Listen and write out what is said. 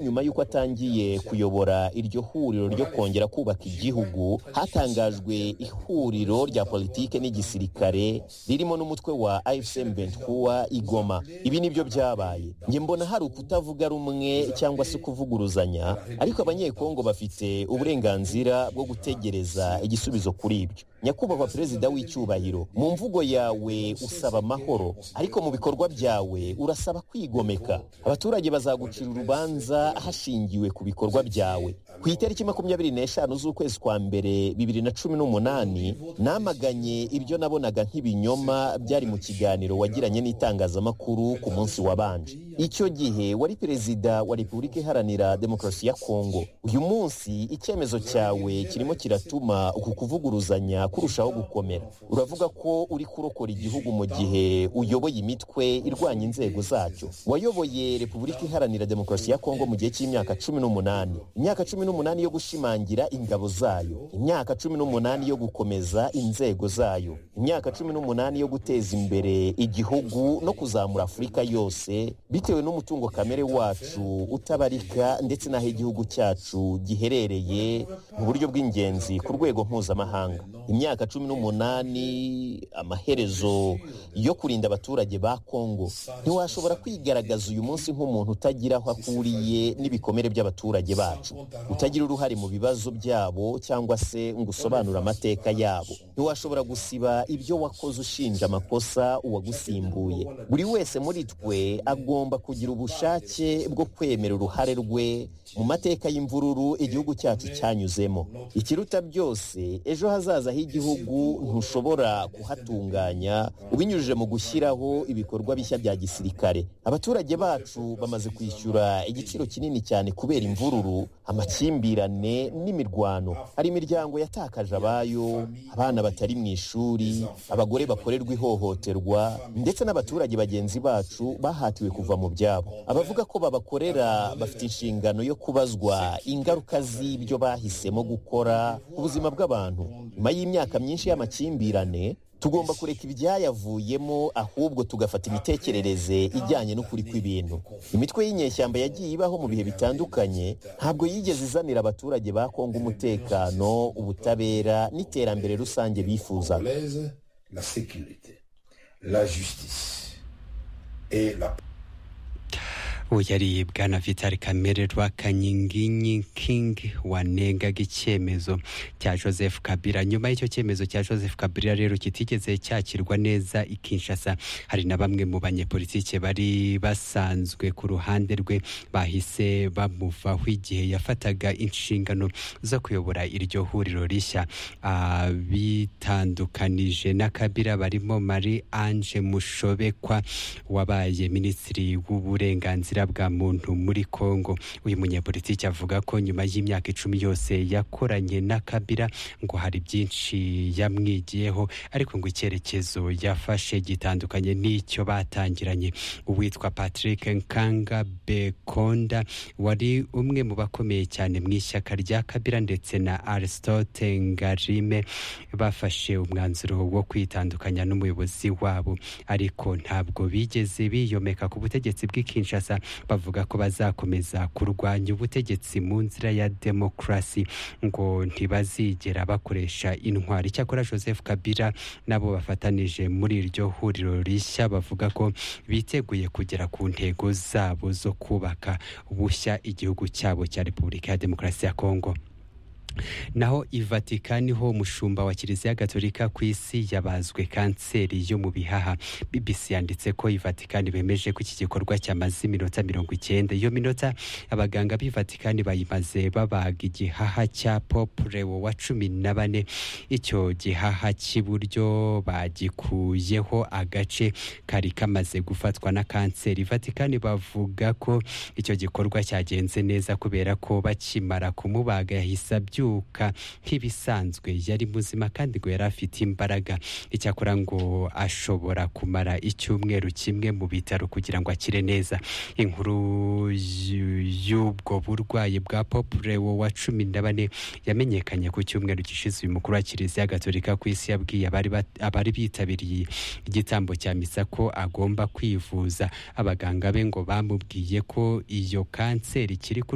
nyuma y'uko atangiye kuyobora iryo huriro ryo kongera kubaka igihugu hatangajwe ihuriro rya politike n'igisirikare ririmo n'umutwe wa afcm bentuwa igoma ibi nibyo byabaye njye mbona hari ukutavuga rumwe cyangwa se kuvuguruzanya ariko abanyekongo bafite uburenganzira bwo gutegereza igisubizo kuri ibyo nyakubahwa perezida w'icyubahiro mu mvugo yawe usaba amahoro ariko mu bikorwa byawe urasaba kwigomeka abaturage bazagucira urubanza hashingiwe ku bikorwa byawe ku itariki makumyabiri n'eshanu z'ukwezi kwa mbere bibiri na cumi n'umunani namaganye ibyo nabonaga nk'ibinyoma byari mu kiganiro wagiranye n'itangazamakuru ku munsi wabanje icyo gihe wari perezida wa repubulika iharanira demokarasi ya kongo uyu munsi icyemezo cyawe kirimo kiratuma uku kuvuguruzanya kurushaho gukomera uravuga ko uri kurokora igihugu mu gihe uyoboye imitwe irwanya inzego zacyo wayoboye repubulika iharanira demokarasi ya kongo mu gihe cy'imyaka cumi n'umunani imyaka cumi n'umunani yo gushimangira ingabo zayo imyaka cumi n'umunani yo gukomeza inzego zayo imyaka cumi n'umunani yo guteza imbere igihugu no kuzamura afurika yose bitewe n'umutungo kamere wacu utabarika ndetse n'aho igihugu cyacu giherereye mu buryo bw'ingenzi ku rwego mpuzamahanga imyaka cumi n'umunani amaherezo yo kurinda abaturage ba kongo ntiwashobora kwigaragaza uyu munsi nk'umuntu utagira aho akuriye n'ibikomere by'abaturage bacu utagira uruhare mu bibazo byabo cyangwa se ngo usobanure amateka yabo ntiwashobora gusiba ibyo wakoze ushinja amakosa uwagusimbuye buri wese muri twe agomba kugira ubushake bwo kwemera uruhare rwe mu mateka y'imvururu igihugu cyacu cyanyuzemo ikiruta byose ejo hazaza h'igihugu ntushobora kuhatunganya ubinyujije mu gushyiraho ibikorwa bishya bya gisirikare abaturage bacu bamaze kwishyura igiciro kinini cyane kubera imvururu amakimbirane n'imirwano hari imiryango yatakaje abayo abana batari mu ishuri abagore bakorerwa ihohoterwa ndetse n'abaturage bagenzi bacu bahatiwe kuva mu byabo abavuga ko babakorera bafite inshingano yo kubazwa ingaruka z'ibyo bahisemo gukora ku buzima bw'abantu nyuma y'imyaka myinshi y'amakimbirane tugomba kureka ibyayavuyemo ahubwo tugafata imitekerereze ijyanye n'ukuri kw'ibintu imitwe y'inyeshyamba yagiye ibaho mu bihe bitandukanye ntabwo yigeze izanira abaturage ba kongo umutekano ubutabera n'iterambere rusange bifuzaga yari bwana vitali kamere Kingi wanengaga icyemezo cya joseph kabira nyuma y'icyo cyemezo cya joseph kabira rero kitigeze cyakirwa neza i Kinshasa hari na bamwe mu banyepolitike bari basanzwe ku ruhande rwe bahise bamuvaho igihe yafataga inshingano zo kuyobora iryo huriro rishya bitandukanije na kabira barimo Marie Ange mushobekwa wabaye minisitiri w'uburenganzira bwa muntu muri kongo uyu munyepolitiki avuga ko nyuma y'imyaka icumi yose yakoranye na kabira ngo hari byinshi yamwigiyeho ariko ngo icyerekezo yafashe gitandukanye n'icyo batangiranye uwitwa patrick nkanga bekonda wari umwe mu bakomeye cyane mu ishyaka rya kabira ndetse na aristote ngarime bafashe umwanzuro wo kwitandukanya n'umuyobozi wabo ariko ntabwo bigeze biyomeka ku butegetsi bw'ikinshasa bavuga ko bazakomeza kurwanya ubutegetsi mu nzira ya demokarasi ngo ntibazigera bakoresha intwari icyakora joseph kabira nabo bafatanije muri iryo huriro rishya bavuga ko biteguye kugera ku ntego zabo zo kubaka bushya igihugu cyabo cya repubulika ya demokarasi ya kongo naho i vatikani ho umushumba wa kiliziya gatolika ku isi yabazwe kanseri yo mu bihaha bbc yanditse ko i vatikani bemeje ko iki gikorwa cyamaze iminota mirongo icyenda iyo minota abaganga b'i vatikani bayimaze babaga igihaha cya popurewo wa cumi na bane icyo gihaha cy'iburyo bagikuyeho agace kari kamaze gufatwa na kanseri vatikani bavuga ko icyo gikorwa cyagenze neza kubera ko bakimara kumubaga yahise abyuka kubyuka nk'ibisanzwe yari muzima kandi ngo yari afite imbaraga icyakora ngo ashobora kumara icyumweru kimwe mu bitaro kugira ngo akire neza inkuru y'u- y'ubwo burwayi bwa popurewo wa cumi na bane yamenyekanye ku cyumweru gishize uyu mukuru wa kiliziya gatolika ku isi yabwiye abari bat- abari bitabiriye igitambo cya misa ko agomba kwivuza abaganga be ngo bamubwiye ko iyo kanseri ikiri ku